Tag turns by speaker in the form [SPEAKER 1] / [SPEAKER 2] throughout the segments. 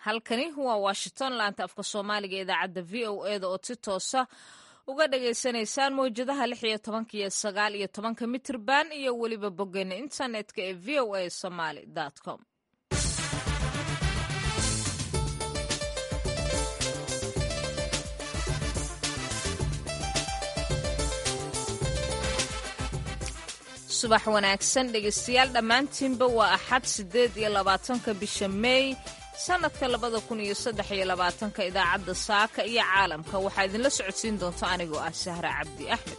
[SPEAKER 1] halkani waa washington laanta afka soomaaliga idaacadda v o eda oo si toosa uga dhagaysanaysaan mawjadaha lix iyo tobanka iyo sagaal iyo tobanka mitirban iyo weliba boggeena internetka ee v o a somaly com subax wanaagsan dhegaystayaal dhammaantiinba waa axad siddeed iyo labaatanka bisha meey sannadka labada kun iyo saddex iyo labaatanka idaacadda saaka iyo caalamka waxaa idinla socodsiin doonta anigoo ah sahra cabdi axmed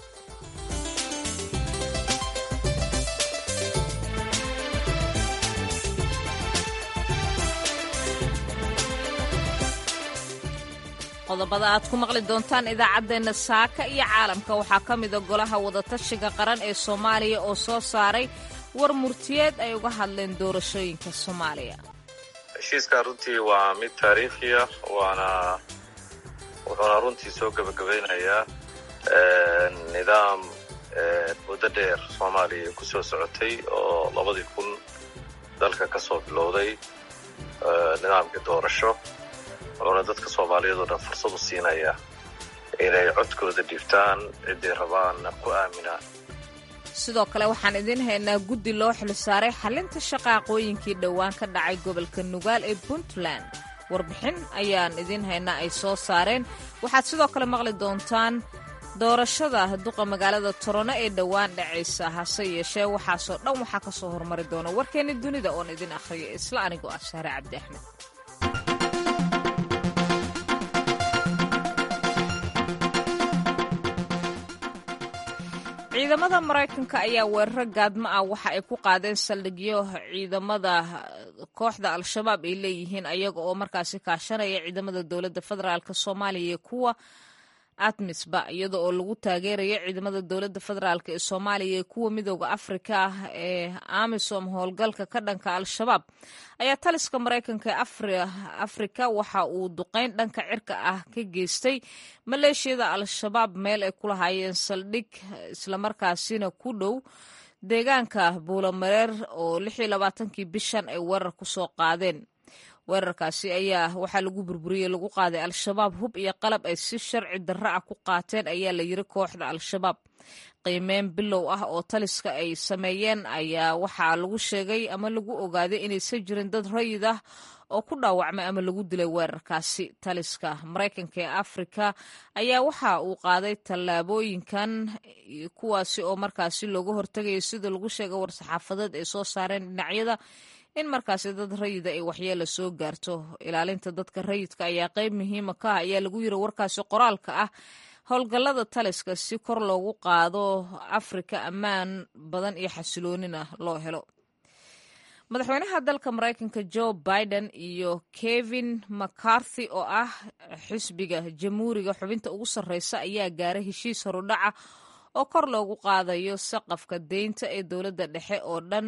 [SPEAKER 1] qodobada aad ku maqli doontaan idaacaddeenna saaka iyo caalamka waxaa ka mida golaha wadatashiga qaran ee soomaaliya oo soo saaray war murtiyeed ay uga hadleen doorashooyinka soomaaliya
[SPEAKER 2] heshiiskan runtii waa mid taariikhiya waana wuxuuna runtii soo gebagabaynayaa nidaam muddo dheer soomaaliya ku soo socotay oo labadii kun dalka ka soo bilowday nidaamkii doorasho wuxuuna dadka soomaaliyeed oo dhan fursad u siinaya inay codkooda dhibtaan ciday rabaanna ku aaminaan
[SPEAKER 1] sidoo kale waxaan idiin haynaa guddi loo xilsaaray xalinta shaqaaqooyinkii dhowaan ka dhacay gobolka nugaal ee puntland warbixin ayaan idiin haynaa ay soo saareen waxaad sidoo kale maqli doontaan doorashada duqa magaalada torono ee dhowaan dhacaysa hase yeeshee waxaasoo dhan waxaa ka soo hormari doona warkeenni dunida oon idin akhriyo isla anigoo ah shahre cabdi axmed ciidamada maraykanka ayaa weeraro gaadmo ah waxa ay ku qaadeen saldhigyo ciidamada kooxda al-shabaab ay leeyihiin ayaga oo markaasi kaashanaya ciidamada dowladda federaalk soomaaliya iyo kuwa atmisba iyada oo lagu taageerayo ciidamada dowladda federaalk ee soomaaliya iyo kuwa midooda afrika ah ee amisom howlgalka ka dhanka al-shabaab ayaa taliska maraykanka ee afrika waxa uu duqeyn dhanka cirka ah ka geystay maleeshiyada al-shabaab meel ay ku lahaayeen saldhig islamarkaasina ku dhow deegaanka buulamareer oo lixii labaatankii bishan ay weerar ku soo qaadeen weerarkaasi ayaa waxaa lagu burburiyey lagu qaaday al-shabaab hub iyo qalab ay si sharci darro ah ku qaateen ayaa la yiri kooxda al-shabaab qiimeyn bilow ah oo taliska ay sameeyeen ayaa waxaa lagu sheegay ama lagu ogaaday inaysan jirin dad rayid ah oo ku dhaawacmay ama lagu dilay weerarkaasi taliska maraykanka ee afrika ayaa waxa uu qaaday tallaabooyinkan kuwaasi oo markaasi looga hortegaya sida lagu sheegay war-saxaafadeed ay soo saareen dhinacyada in markaasi dad rayida ay waxyeela soo gaarto ilaalinta dadka rayidka ayaa qeyb muhiima ka ah ayaa lagu yiri warkaasi qoraalka ah howlgallada taliska si kor loogu qaado afrika ammaan badan iyo xasiloonina loo helo madaxweynaha dalka maraykanka joe biden iyo kevin mccarthy oo ah xisbiga jamhuuriga xubinta ugu sarreysa ayaa gaaray heshiis horudhaca oo kor loogu qaadayo saqafka deynta ee dowladda dhexe oo dhan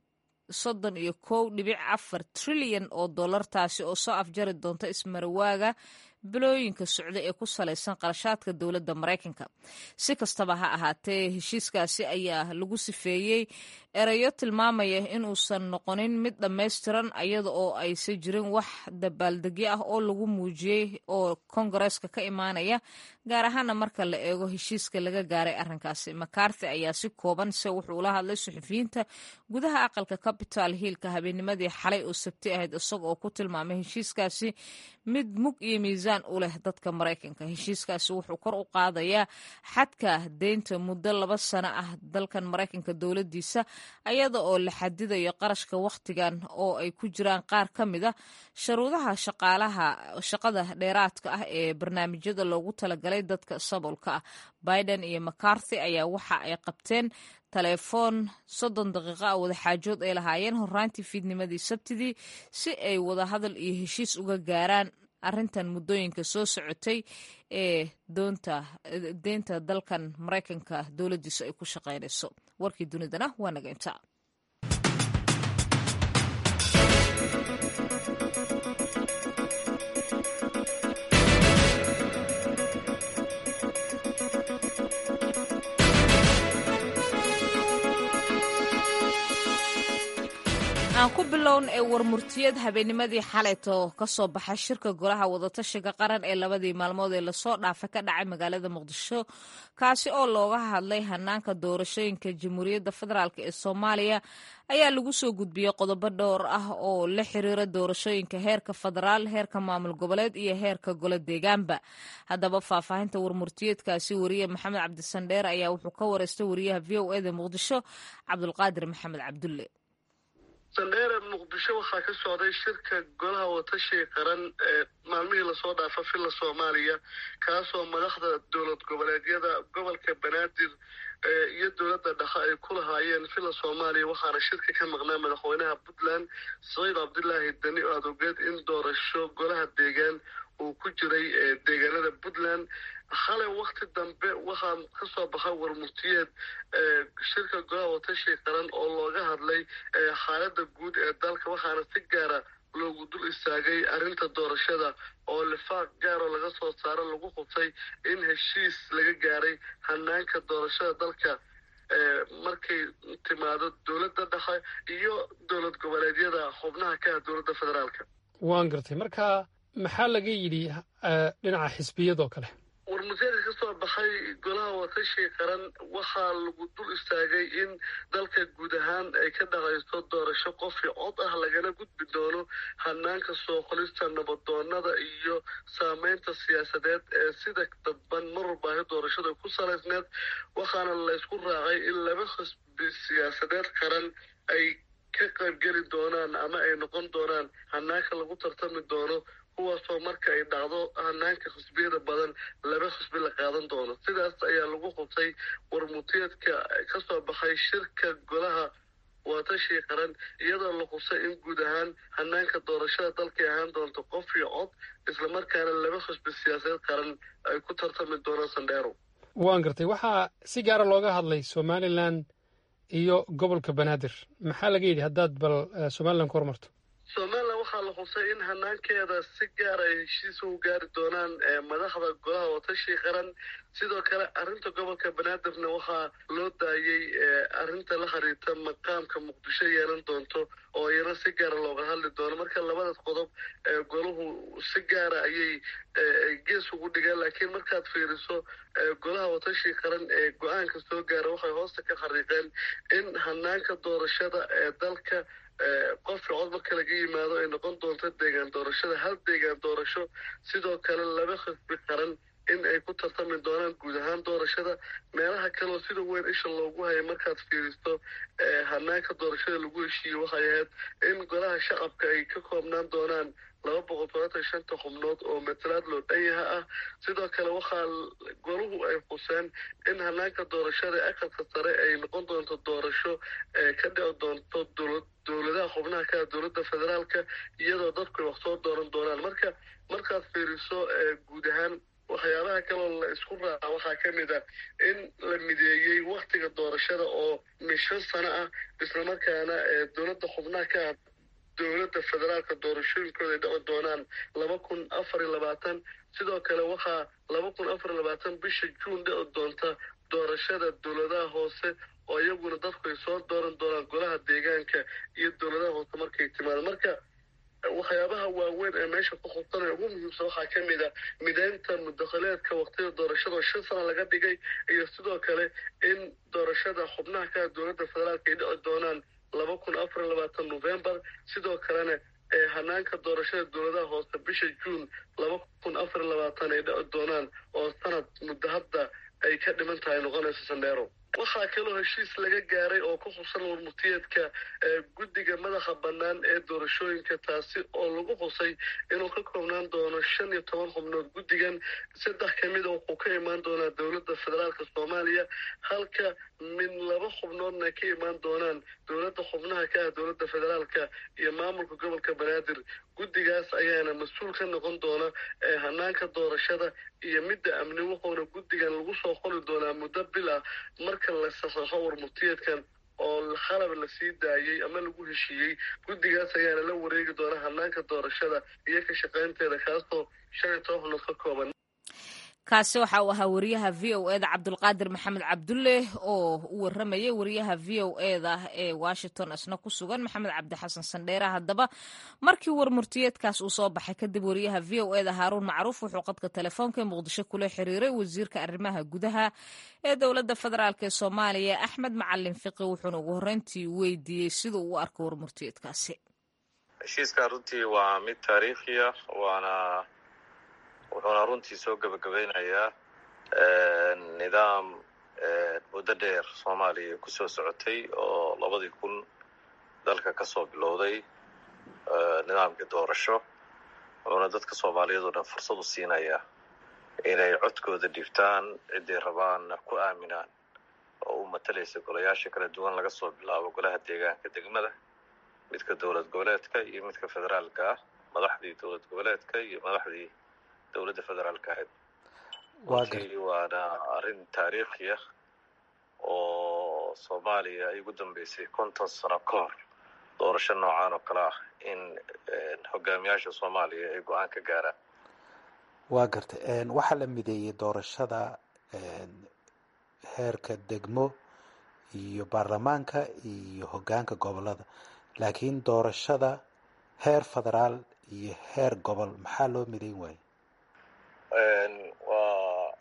[SPEAKER 1] soddon iyo kow dhibic afar trilyan oo dollar taasi oo soo afjari doonta ismarawaaga bilooyinka socda ee ku salaysan qarashaadka dowladda maraykanka si kastaba ha ahaatee heshiiskaasi ayaa lagu sifeeyey erayo tilmaamaya inuusan noqonin mid dhammaystiran iyada oo aysan jirin wax dabaaldegyo ah oo lagu muujiyey oo kongareeska ka imaanaya gaar ahaana marka la eego heshiiska laga gaaray arrinkaasi macarthy ayaa si kooban se wuxuu ula hadlay suxufiyiinta gudaha aqalka capital hiilka habeennimadii xalay oo sabti ahayd isaga oo ku tilmaamay heshiiskaasi mid mug iyo miisaan u leh dadka maraykanka heshiiskaasi wuxuu kor u qaadayaa xadka deynta muddo laba sano ah dalkan maraykanka dowladdiisa ayada oo la xadidayo qarashka wakhtigan oo ay ku jiraan qaar ka mid a sharuudaha shaqaalaha shaqada dheeraadka ah ee barnaamijyada loogu talagalay dadka sabolka ah biden iyo macarthy ayaa waxa ay qabteen telefoon soddon daqiiqo ah wadaxaajood ay lahaayeen horraantii fiidnimadii sabtidii si ay wadahadal iyo heshiis uga gaaraan arrintan muddooyinka soo socotay ee doonta deynta dalkan maraykanka dowladdiisu ay ku shaqaynayso warkii dunidana waa naga inta aan ku bilown ee warmurtiyad habeennimadii xalayto ka soo baxay shirka golaha wadatashiga qaran ee labadii maalmood ee lasoo dhaafay ka dhacay magaalada muqdisho kaasi oo looga hadlay hanaanka doorashooyinka jamhuuriyadda federaalk ee soomaaliya ayaa lagu soo gudbiyey qodobo dhowr ah oo la xiriira doorashooyinka heerka federaal heerka maamul goboleed iyo heerka golo deegaanba haddaba faahfaahinta warmurtiyeedkaasi wariye maxamed cabdisandheer ayaa wuxuu ka wareystay wariyaha v o eda muqdisho cabdulqaadir maxamed cabdulle
[SPEAKER 3] sandheere muqdisho waxaa ka socday shirka golaha watashiga qaran ee maalmihii lasoo dhaafa villa soomaaliya kaasoo madaxda dowlad goboleedyada gobolka banaadir iyo dowladda dhexe ay ku lahaayeen villa soomaaliya waxaana shirka ka maqnaa madaxweynaha puntland saciid cabdulaahi deni oo aad ogeed in doorasho golaha deegaan uu ku jiray deegaanada puntland xalay wakti dambe waxaa ka soo baxay warmurtiyeed shirka golaha watashiga qaran oo looga hadlay xaaladda guud ee dalka waxaana si gaara loogu dul istaagay arrinta doorashada oo lifaaq gaaroo laga soo saaro lagu qubtay in heshiis laga gaaray hanaanka doorashada dalka markay timaado dowladda dhexe iyo dowlad goboleedyada xubnaha ka ah dowladda federaalka
[SPEAKER 4] waan gartay marka maxaa laga yidhi dhinaca xisbiyadoo kale
[SPEAKER 3] warmurteedka ka soo baxay golaha watashiga qaran waxaa lagu dul istaagay in dalka guud ahaan ay ka dhaqayso doorasho qofkii cod ah lagana gudbi doono hanaanka soo qolista nabadoonada iyo saameynta siyaasadeed ee sida dadban mar walbaahi doorashada ku salaysneed waxaana laysku raacay in laba xisbi siyaasadeed qaran ay ka qaybgeli doonaan ama ay noqon doonaan hanaanka lagu tartami doono kuwaasoo marka ay dhacdo hanaanka xisbiyada badan laba xisbi la qaadan doono sidaas ayaa lagu qubtay warmutiyeedka ka soo baxay shirka golaha waatashii qaran iyadoo la qubsay in guud ahaan hanaanka doorashada dalkay ahaan doonto qof iyo cod islamarkaana laba xisbi siyaasadeed qaran ay ku tartami doonaan sandheero
[SPEAKER 4] waan gartay waxaa si gaara looga hadlay somalilan iyo gobolka banaadir maxaa laga yidhi haddaad bal somalilan ku hormarto
[SPEAKER 3] somalilan waxaa la xusay in hanaankeeda si gaar ay heshiis u gaari doonaan madaxda golaha watashi qaran sidoo kale arrinta gobolka banaadirna waxaa loo daayey arrinta la xiriirta maqaamka muqdisho yeelan doonto oo iyana si gaara looga hadli doono marka labadaas qodob golahu si gaara ayay gees ugu dhigeen laakiin markaad fiiriso golaha watashi qaran ee go-aanka soo gaara waxay hoosta ka xariiqeen in hanaanka doorashada ee dalka qofka cod marka laga yimaado ay noqon doonto deegaan doorashada hal deegaan doorasho sidoo kale laba xisbi qaran in ay ku tartami doonaan guud ahaan doorashada meelaha kaleoo sida weyn isha loogu hayay markaad fiiristo hanaanka doorashada lagu heshiiyey waxay ahayd in golaha shacabka ay ka koobnaan doonaan laba boqol todobaatan shanta xubnood oo matalaad loo dhanyaha ah sidoo kale waxaa golahu ay xuseen in hanaanka doorashada aqalka sare ay noqon doonto doorasho ka dhici doonto dowlad dowladaha xubnaha ka dowladda federaalka iyadoo dadku ay wax soo dooran doonaan marka markaad fiiriso guud ahaan waxyaabaha kaloo la isku raaca waxaa ka mid ah in la mideeyey waktiga doorashada oo min shan sano ah islamarkaana dowladda xubnaha ka ah dowladda federaalka doorashooyinkooda ay dhici doonaan laba kun afar iyo labaatan sidoo kale waxaa laba kun afar iyo labaatan bisha juun dhici doonta doorashada dowladaha hoose oo iyaguna dadku ay soo dooran doonaan golaha deegaanka iyo dowladaha hoose markay timaado marka waxyaabaha waaweyn ee meesha ku khubsanaya ugu muhiimsan waxaa ka mid a mideynta mudakhileedka waqtida doorashada oo shan sana laga dhigay iyo sidoo kale in doorashada xubnaha ka dowladda federaalka ay dhici doonaan laba kun afar iyo labaatan novembar sidoo kalena ee hanaanka doorashada dowladaha hoose bisha juun laba kun afar iyo labaatan ay dhici doonaan oo sanad muddo hadda ay ka dhiman tahay noqonayso sandheero waxaa kaloo heshiis laga gaaray oo ku xubsan warmutiyeedka guddiga madaxa bannaan ee doorashooyinka taasi oo lagu xusay inuu ka koobnaan doono shan iyo toban xubnood guddigan saddex ka mida wuxuu ka imaan doonaa dowladda federaalka soomaaliya halka min laba xubnoodna ka imaan doonaan dowladda xubnaha ka ah dowladda federaalka iyo maamulka gobolka banaadir guddigaas ayaana mas-uul ka noqon doona hanaanka doorashada iyo midda amni wuxuuna guddigan lagu soo qoli doonaa muddo bil ah marka la saxeixo warmurtiyeedkan oo khalab la sii daayey ama lagu heshiiyey guddigaas ayaana la wareegi doona hanaanka doorashada iyo ka shaqaynteeda kaasoo shan iyo toban xubnood ka kooban
[SPEAKER 1] kaasi waxa uu ahaa wariyaha v o eda cabdulqaadir maxamed cabdulle oo u waramayay wariyaha v o eda ee washington isna ku sugan maxamed cabdi xasan sandheere haddaba markii warmurtiyeedkaas uu soo baxay kadib wariyaha v o eda haaruun macruuf wuxuu qadka telefoonka ee muqdisho kula xiriiray wasiirka arrimaha gudaha ee dowladda federaalk ee soomaaliya axmed macalin fiqi wuxuuna ugu horreyntii weydiiyey sida uu u arko warmurtiyeedkaasi
[SPEAKER 2] heshiiskan runtii waa mid taariikhiya waana wuxuuna runtii soo gebagabeynayaa nidaam muddo dheer soomaaliya kusoo socotay oo labadii kun dalka ka soo bilowday nidaamkii doorasho wuxuuna dadka soomaaliyeed oo dhan fursad u siinayaa inay codkooda dhibtaan ciday rabaan ku aaminaan oo u matalaysa golayaasha kala duwan laga soo bilaabo golaha deegaanka degmada midka dowlad goboleedka iyo midka federaalka ah madaxdii dowlad goboleedka iyo madaxdii dowladda federaalka ahayd runtii waana arrin taariikhi ah oo soomaaliya ay ugu dambeysay konton sano ka hor doorasho noocan oo kale ah in hogaamiyaasha soomaaliya ay go-aan ka gaaraan
[SPEAKER 5] waa gartay waxaa la mideeyey doorashada heerka degmo iyo baarlamaanka iyo hogaanka gobolada laakiin doorashada heer federaal iyo heer gobol maxaa loo midayn waaye
[SPEAKER 2] waa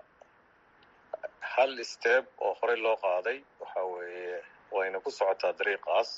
[SPEAKER 2] hal step oo horey loo qaaday waxa weeye wayna ku socotaa dariiqaas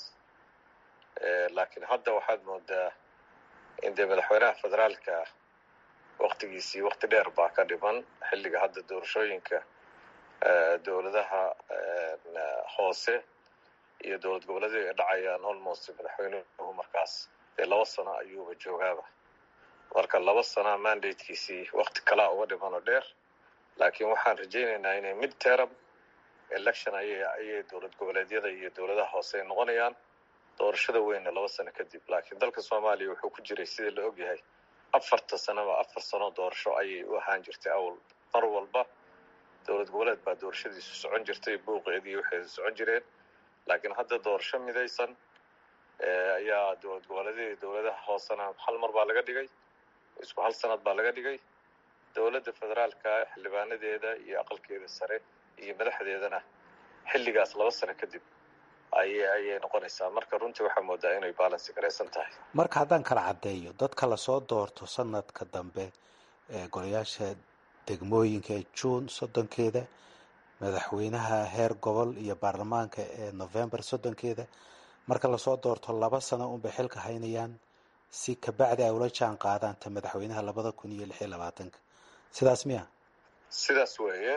[SPEAKER 2] laakiin hadda waxaad moodaa in dee madaxweynaha federaalka waktigiisii wakti dheer baa ka dhiman xilliga hadda doorashooyinka dowladaha hoose iyo dowlad goboleedu ay dhacayaan almost madaxweynuhu markaas dee laba sano ayuuba joogaaba marka laba sana mandatekiisii wakti kalaa uga dhiman oo dheer laakiin waxaan rajaynaynaa inay mid term election ayay ayay dowlad goboleedyada iyo dowladaha hoose ay noqonayaan doorashada weynna laba sano kadib laakiin dalka soomaaliya wuxuu ku jiray sidii la ogyahay afarta sanoba afar sano doorasho ayay u ahaan jirtay awal mar walba dowlad goboleed baa doorashadiisu socon jirtay buuqeedii waxay socon jireen laakiin hadda doorasho midaysan ayaa dowlad goboleedyada dowladaha hoosena hal mar baa laga dhigay isku hal sanad baa laga dhigay dowladda federaalka xildhibaanadeeda iyo aqalkeeda sare iyo madaxdeedana xilligaas laba sano kadib ayay ayay noqonaysaa marka runtii waxaa moodaa inay balansi garaysan tahay
[SPEAKER 5] marka haddaan kala caddeeyo dadka lasoo doorto sanadka dambe ee golayaasha degmooyinka ee juun soddonkeeda madaxweynaha heer gobol iyo baarlamaanka ee november soddonkeeda marka lasoo doorto laba sano unbay xilka haynayaan si kabacdi ay ula jaan qaadaan ta madaxweynaha labada kun iyo lix iyo labaatanka sidaas miya
[SPEAKER 2] sidaas weeye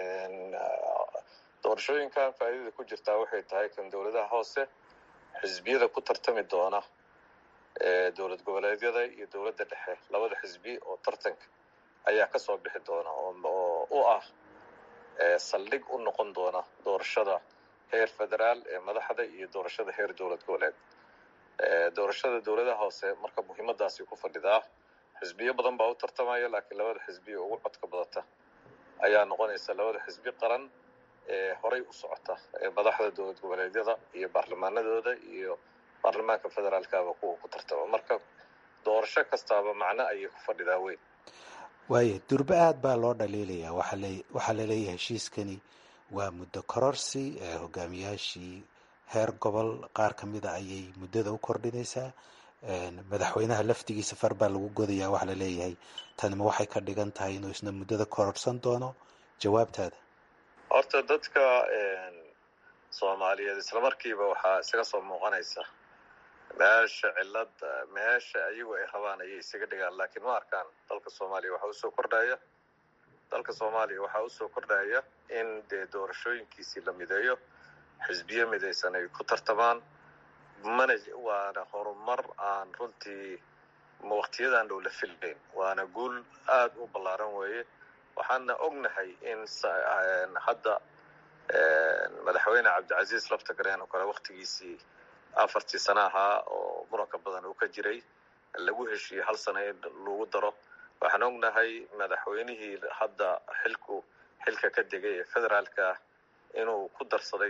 [SPEAKER 2] doorashooyinkan faa'iidada ku jirtaa waxay tahay kan dowladaha hoose xisbiyada ku tartami doona dowlad goboleedyada iyo dowladda dhexe labada xisbi oo tartanka ayaa ka soo bixi doona oo u ah saldhig u noqon doona doorashada heer federaal ee madaxda iyo doorashada heer dowlad goboleed doorashada dowladaha hoose marka muhiimadaasi ku fadhidaa xisbiyo badan baa u tartamaya laakiin labada xisbi oo ugu codka badata ayaa noqonaysa labada xisbi qaran ee horay u socota ee madaxda dowlad goboleedyada iyo baarlamaanadooda iyo baarlamaanka federaalkaba kuwa ku tartama marka doorasho kastaaba macno ayay ku fadhidaa weyn
[SPEAKER 5] waaya durbe aada baa loo dhaliilayaa waxaa laleeyahay heshiiskani waa muddo kororsi hogaamiyaashii heer gobol qaar ka mida ayay muddada u kordhinaysaa madaxweynaha laftigiisa far baa lagu godayaa waxaa laleeyahay tanima waxay ka dhigan tahay inuu isna muddada kororsan doono jawaabtaada
[SPEAKER 2] horta dadka soomaaliyeed islamarkiiba waxaa isaga soo muuqanaysa meesha cilad meesha ayagu ay rabaan ayay isaga dhigaan laakiin ma arkaan dalka soomaaliya waxaa usoo kordhaya dalka soomaaliya waxaa usoo kordhaya in dee doorashooyinkiisii la mideeyo xisbiyo midaysan ay ku tartamaan mana waana horumar aan runtii waktiyadan dhow la filnayn waana guul aada u ballaaran weeye waxaana ognahay in hadda madaxweyne cabdicasiis laftagareen oo kale waktigiisii afartii sana ahaa oo muranka badan uu ka jiray lagu heshiiyey hal sana in lagu daro waxaan ognahay madaxweynihii hadda xilku xilka ka degay ee federaalka inuu ku darsaday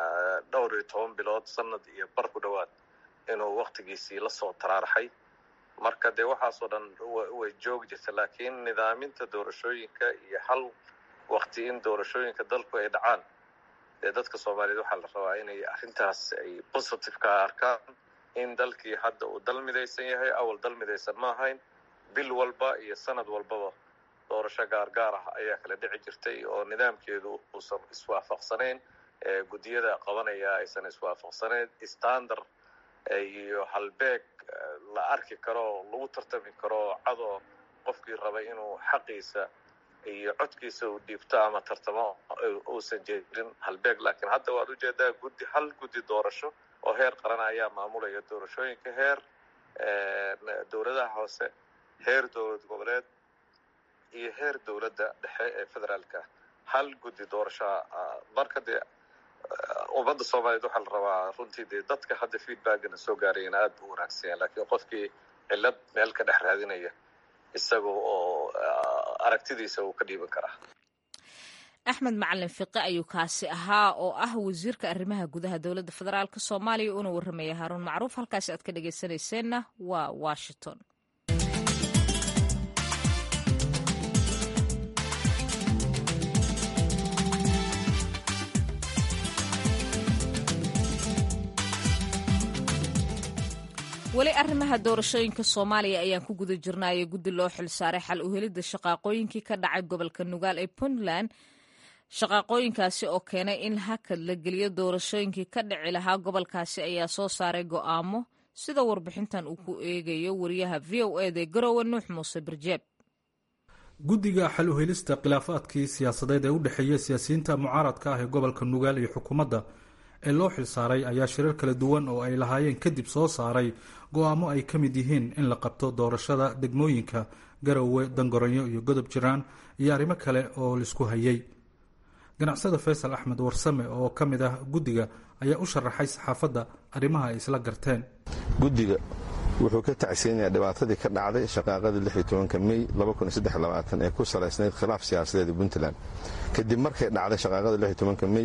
[SPEAKER 2] dhowr iyo toban bilood sanad iyo bar ku dhowaad inuu waktigiisii lasoo taraaraxay marka dee waxaasoo dhan way joogi jirta laakiin nidaaminta doorashooyinka iyo hal wakti in doorashooyinka dalku ay dhacaan dee dadka soomaaliyeed waxaa la rabaa inay arrintaas ay positive ka arkaan in dalkii hadda uu dal midaysan yahay awal dal midaysan ma ahayn bil walba iyo sanad walbaba doorasho gaargaar ah ayaa kala dhici jirtay oo nidaamkeedu uusan iswaafaqsanayn guddiyada qabanaya aysan iswaafaqsanayn standard iyo halbeeg la arki karo lagu tartami karo cadoo qofkii raba inuu xaqiisa iyo codkiisa uu dhiibto ama tartamo uusan jeedin halbeeg laakiin hadda waad ujeedaa guddi hal guddi doorasho oo heer qaran ayaa maamulaya doorashooyinka heer dowladaha hoose heer dowlad goboleed iyo heer dowladda dhexe ee federaalka hal guddi doorashoa marka dee ummadda soomaaliyeed waxaa la rabaa runtii dee dadka hadda feedbackana soo gaarayana aad bu wanaagsan yahay laakiin qofkii cillad meel ka dhex raadinaya isaga oo aragtidiisa uu ka dhiiban karaa
[SPEAKER 1] axmed macalin fiqe ayuu kaasi ahaa oo ah wasiirka arrimaha gudaha dowladda federaalk soomaaliya una warramaya haaruun macruuf halkaasi aad ka dhegaysanayseena waa washington weli arrimaha doorashooyinka soomaaliya ayaan ku guda jirnaayo guddi loo xilsaaray xal u helidda shaqaaqooyinkii ka dhacay gobolka nugaal ee puntland shaqaaqooyinkaasi oo keenay in hakad la geliyo doorashooyinkii ka dhici lahaa gobolkaasi ayaa soo saaray go'aamo sida warbixintan uu ku eegayo wariyaha v o eda garowe nuux muuse barjeeb
[SPEAKER 6] guddiga xal u helista khilaafaadkii siyaasadeed ee u dhexeeya siyaasiyiinta mucaaradka ah ee gobolka nugaal iyo xukuumadda ee loo xilsaaray ayaa shirar kala duwan oo ay lahaayeen kadib soo saaray go-aamo ay ka mid yihiin in la qabto doorashada degmooyinka garowe dangoronyo iyo godob jiraan iyo arrimo kale oo laisku hayay ganacsada faysal axmed warsame oo ka mid ah guddiga ayaa u sharaxay saxaafadda arrimaha ay isla garteen
[SPEAKER 7] guddiga wuxuu ka tacsiinayaa dhibaatadii ka dhacday shaqaaqadii mey ee ku salaysnayd khilaaf siyaasadeed puntland kadib markay dhacday shaqaaqada mey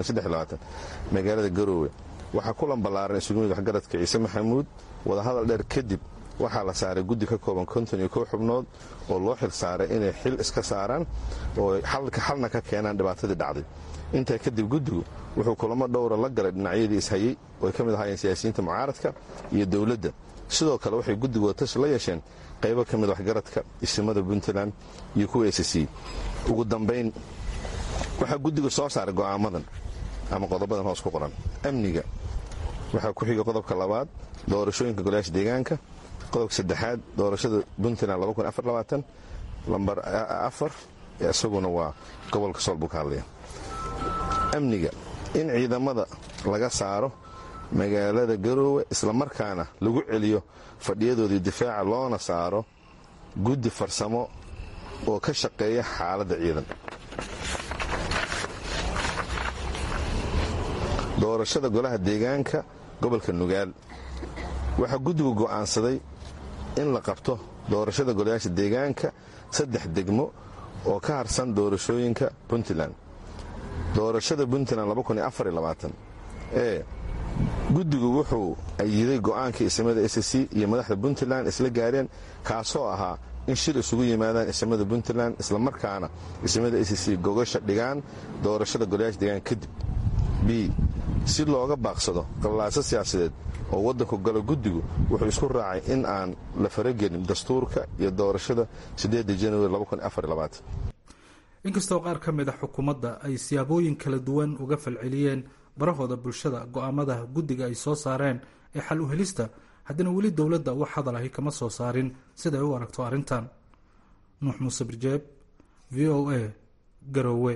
[SPEAKER 7] magaalada garoowe waxaa kulan ballaaran isugu yimid waxgaradka ciise maxamuud wadahadal dheer kadib waxaa la saaray guddi ka kooban konton iyo kow xubnood oo loo xil saaray inay xil iska saaraan oo xalna ka keenaan dhibaatadii dhacday intaa kadib guddigu wuxuu kulamo dhowra la galay dhinacyadii ishayey oo ay ka mid ahaayeen siyaasiyiinta mucaaradka iyo dowladda sidoo kale waxay guddigooda tashi la yeesheen qaybo ka mid waxgaradka isimada puntland iyo kuwa sc ugu dambayn waxaa guddigu soo saaray go'aamadan ama qodobadan hoos ku qoran amniga waxaa ku xiga qodobka labaad doorashooyinka golayaasha deegaanka qodobka saddexaad doorashada puntland lambar afar isaguna waa gobolka sool buu ka hadlaya amniga in ciidamada laga saaro magaalada garoowe islamarkaana lagu celiyo fadhiyadoodii difaaca loona saaro guddi farsamo oo ka shaqeeya xaaladda ciidan doorashada golaha deegaanka gobolka nugaal waxaa guddigu go'aansaday in la qabto doorashada golayaasha deegaanka saddex degmo oo ka harsan doorashooyinka puntland doorashada puntland ee guddigu wuxuu ayiday go'aankii isimada sc iyo madaxda puntland isla gaareen kaasoo ahaa in shir isugu yimaadaan isimada puntland islamarkaana isimada sc gogasha dhigaan doorashada golayaasha deegaanka kadib b si looga baaqsado qallaaso siyaasadeed oo waddanku galo guddigu wuxuu isku raacay in aan la faragelin dastuurka iyo doorashada januari
[SPEAKER 6] inkastoo qaar ka mid a xukuumadda ay siyaabooyin kala duwan uga falceliyeen barahooda bulshada go'aamada guddiga ay soo saareen ee xal u helista haddana weli dowladda wax hadal ahi kama soo saarin siday u aragto arrintan nuux muuse birjeeb v o a garowe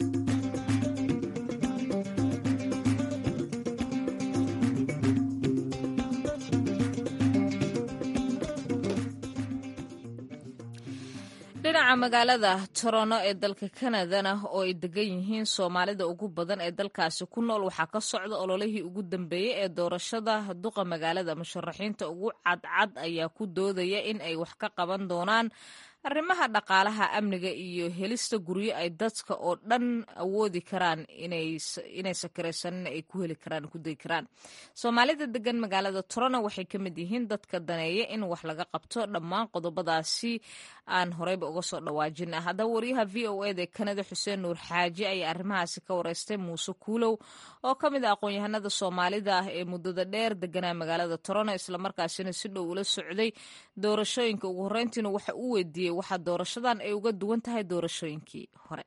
[SPEAKER 1] dhinaca magaalada torono ee dalka kanadana oo ay degan yihiin soomaalida ugu badan ee dalkaasi ku nool waxaa ka socda ololihii ugu dambeeyey ee doorashada duqa magaalada musharaxiinta ugu cadcad ayaa ku doodaya in ay wax ka qaban doonaan arrimaha dhaqaalaha amniga iyo helista guryo ay dadka oo dhan awoodi karaan inaysa karaysanin ay ku heli karaan ku degi karaan soomaalida degan magaalada torona waxay ka mid yihiin dadka daneeya in wax laga qabto dhammaan qodobadaasi aan horeyba uga soo dhawaajina haddaba wariyaha v o eda kanada xuseen nuur xaaji ayaa arrimahaasi ka wareystay muuse kuulow oo ka mid a aqoon-yahanada soomaalida ah ee muddada dheer deganaa magaalada torona islamarkaasina si dhow ula socday doorashooyinka ugu horreyntiina waxa uu weydiiyey waxaa doorashadan ay uga duwan tahay doorashooyinkii hore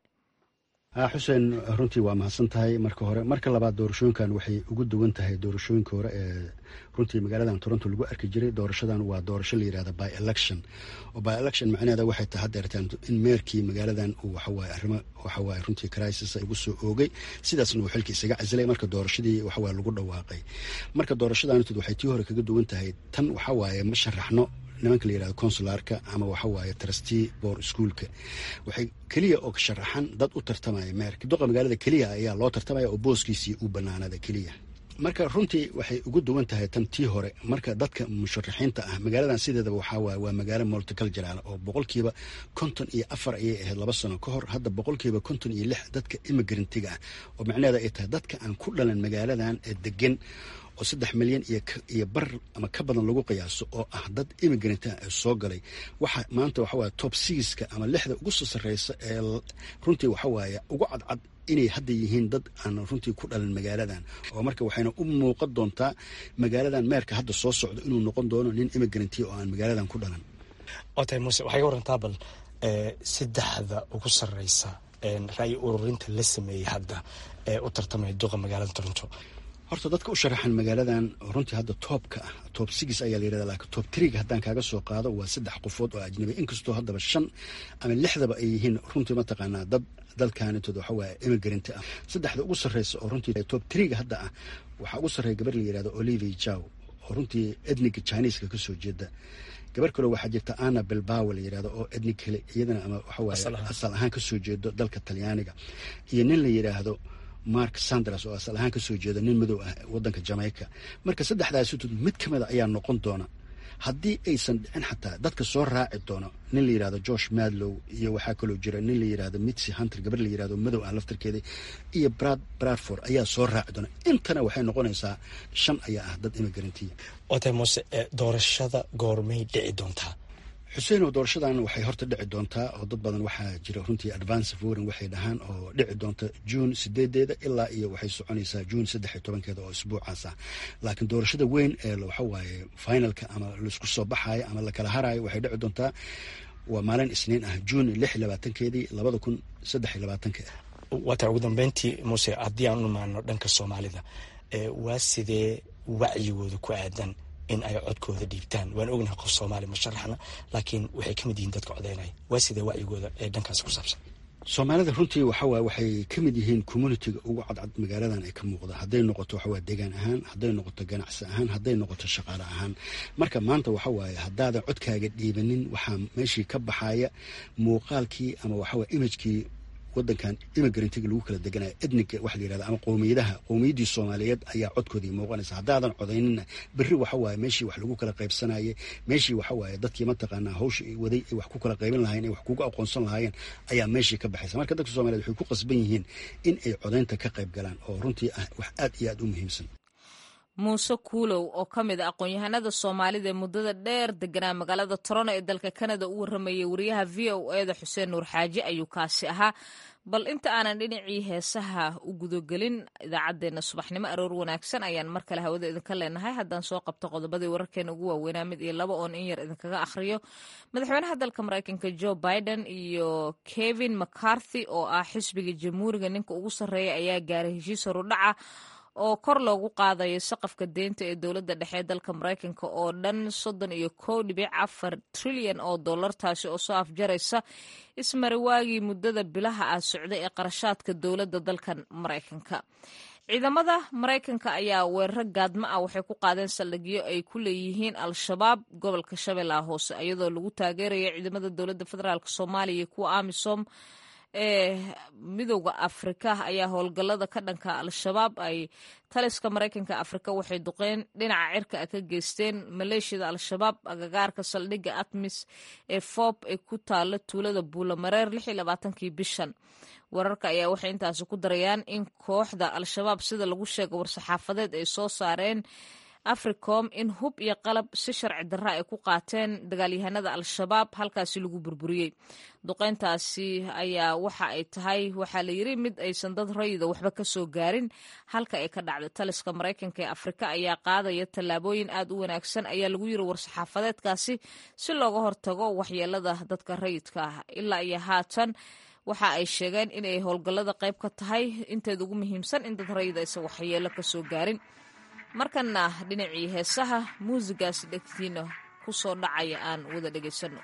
[SPEAKER 8] xuseen runtii waa mahadsan tahay marka hore marka labaad doorashooyinkan waxay ugu duwan tahay doorashooyinka hore ee runtii magaaladan toronto lagu arki jiray doorashadan waa doorasho la yirahda by election oo by election macnaheeda waxay tahay haddeertaan in meerkii magaaladan uu waxawaaye arrimo waxawaaye runtii crisis igu soo oogay sidaasna uu xilka isaga casilay marka doorashadii waxawaaye lagu dhawaaqay marka doorashadantud waxay tii hore kaga duwan tahay tan waxawaaye ma sharaxno nimanka la yirahdo consularka ama waxa waaye trustee boor schoolka waxay keliya oo sharaxan dad u tartamaya meerka duqa magaalada keliya ayaa loo tartamaya oo booskiisii u banaanada keliya marka runtii waxay ugu duwan tahay tan tii hore marka dadka musharaxiinta ah magaaladan sideedaba waxaa waaye waa magaalo multicultural oo boqolkiiba konton iyo afar ayay ahayd laba sano ka hor hadda boqolkiiba konton iyo lix dadka imigrantiga ah oo macnaheeda ay tahay dadka aan ku dhalan magaaladan ee degan oo saddex milyan iyo bar ama ka badan lagu qiyaaso oo ah dad immigranta ee soo galay waxa maanta waxawaaye top sixka ama lixda ugu soo sarreysa ee runtii waxawaaye ugu cadcad inay hadda yihiin dad aan runtii ku dhalan magaaladan oo marka waxayna u muuqan doontaa magaaladan meerka hadda soo socdo inuu noqon doono nin immigranti oo aan magaaladan ku dhalan
[SPEAKER 9] otay muuse waxay ka warantaa bal saddexda ugu sarreysa ra'yi ururinta la sameeyey hadda ee u tartamaya duqa magaalada toronto
[SPEAKER 8] horta dadka u sharaxan magaaladan runtii hadda toobka ah toob six ayaa la yirahda laakiin toob triga haddaan kaaga soo qaado waa saddex qofood oo ajnabi inkastoo haddaba shan ama lixdaba ay yihiin runtii mataqaanaa dad dalkaanitood waxa waaye immigrant ah saddexda ugu sarreysa oo runtii toob triga hadda ah waxaa ugu sarreeya gabar la yirahdo olivia jow oo runtii edniga chineska ka soo jeeda gabar kale waxaa jirta anna bilbawa la yirahdo oo ednig kale iyadana ama waxawaaye asal ahaan ka soo jeedo dalka talyaaniga iyo nin la yiraahdo mark sanders oo asal ahaan kasoo jeeda nin madow ah wadanka jamaica marka saddexdaasitod mid ka mida ayaa noqon doona haddii aysan dhicin xataa dadka soo raaci doono nin la yirahdo josh madlow iyo waxaa kaloo jira nin la yirahdo mitsi hunter gabar la yirahdo madow ah laftarkeeda iyo brad bradford ayaa soo raaci doona intana waxay noqonaysaa shan ayaa ah dad imigrantiya
[SPEAKER 9] otay muuse doorashada goormay dhici doontaa
[SPEAKER 8] xuseen oo doorashadan waxay horta dhici doontaa oo dad badan waxaa jira runtii advance voring waxay dhahaan oo dhici doonta juun sideedeeda ilaa iyo waxay soconaysaa juun saddex iyo tobankeeda oo isbuucaas ah laakiin doorashada weyn ee waxawaaye finalka ama laisku soo baxaayo ama lakala haraayo waxay dhici doontaa waa maalin isniin ah juun lix iyo labaatankeedii labada kun saddex iyo labaatanka
[SPEAKER 9] waata ugu dambeyntii muuse haddii aan u imaano dhanka soomaalida waa sidee wacyigooda ku aadan in ay codkooda dhiibtaan waan ognahay qof soomaali ma sharaxna laakiin waxay ka mid yihiin dadka codeynaya waa sidee wacyigooda ee dhankaasi ku saabsan
[SPEAKER 8] soomaalida runtii waxawaaye waxay ka mid yihiin communitiga ugu cadcad magaaladan ay ka muuqda hadday noqoto waxawaaye deegaan ahaan hadday noqoto ganacsi ahaan hadday noqoto shaqaale ahaan marka maanta waxawaaye haddaadan codkaaga dhiibanin waxaa meeshii ka baxaya muuqaalkii ama waxawaaye imagekii wadankan imigrantiga lagu kala deganaya edniga waxa la yirahda ama qowmiyadaha qowmiyaddii soomaaliyeed ayaa codkoodii muuqanaysa haddaadan codaynina berri waxa waaye meeshii wax lagu kala qaybsanayay meeshii waxa waaye dadkii mataqaanaa hawsha waday ay wax ku kala qaybin lahayen ay wax kugu aqoonsan lahaayeen ayaa meeshii ka baxaysa marka dadka soomaliyeed waxay ku qasban yihiin in ay codaynta ka qayb galaan oo runtii ah wax aad iyo aad u muhiimsan
[SPEAKER 1] muuse kuulow oo ka mid a aqoon-yahanada soomaalida ee muddada dheer deganaa magaalada torono ee dalka kanada u warramayay wariyaha v o eda xuseen nuur xaaji ayuu kaasi ahaa bal inta aanan dhinacii heesaha u gudogelin idaacaddeenna subaxnimo aroor wanaagsan ayaan mar kale hawada idinka leenahay haddaan soo qabto qodobadii wararkeena ugu waaweynaa mid iyo laba oon in yar idinkaga akhriyo madaxweynaha dalka maraykanka joe biden iyo kevin mccarthy oo ah xisbiga jamhuuriga ninka ugu sarreeya ayaa gaaray heshiis horudhaca oo kor loogu qaadayo saqafka deynta ee dowladda dhexe ee dalka maraykanka oo dhan soddon iyo kow dhibic afar trilyan oo dollar taasi oo soo afjaraysa ismariwaagii muddada bilaha ah socday ee qarashaadka dowladda dalkan maraykanka ciidamada maraykanka ayaa weeraro gaadma ah waxay ku qaadeen saldhigyo ay ku leeyihiin al-shabaab gobolka shabeellaha hoose iyadoo lagu taageerayo ciidamada dowladda federaalk soomaaliya iyo kuwa amisom ee midowda afrika ayaa howlgallada ka dhanka al-shabaab ay taliska maraykanka afrika waxay duqeen dhinaca cirka a ka geysteen maleeshiyada al-shabaab agagaarka saldhigga atmis ee foob ee ku taala tuulada buulamareer kii bishan wararka ayaa waxay intaasi ku darayaan in kooxda al-shabaab sida lagu sheega war-saxaafadeed ay soo saareen africom in hub iyo qalab si sharci darra ay ku qaateen dagaalyahanada al-shabaab halkaasi lagu burburiyey duqeyntaasi ayaa waxa ay tahay waxaa la yiri mid aysan dad rayida waxba ka soo gaarin halka ay ka dhacday taliska maraykanka ee afrika ayaa qaadaya tallaabooyin aad u wanaagsan ayaa lagu yiri war-saxaafadeedkaasi si looga hortago waxyeelada dadka rayidka ah ilaa iyo haatan waxa ay sheegeen inay howlgallada qayb ka tahay inteeda ugu muhiimsan in dad rayida aysan waxyeelo ka soo gaarin markana dhinacii heesaha muusigaas dhegtiina ku soo dhacaya aan wada dhegaysanno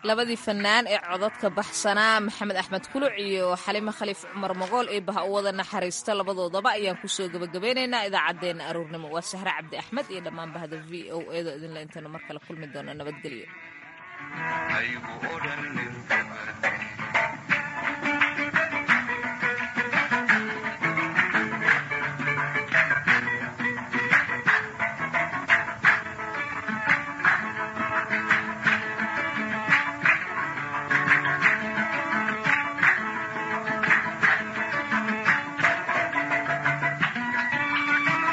[SPEAKER 1] labadii fanaan ee codadka baxsanaa maxamed axmed kuluc iyo xalime khaliif cumar mogool ee baha u wada naxariista labadoodaba ayaan kusoo gebagabeynaynaa idaacaddeenna aruurnimo waa sahre cabdi axmed iyo dhammaan bahda v o edo idinle intaynu mar kale kulmi doona nabadgelyo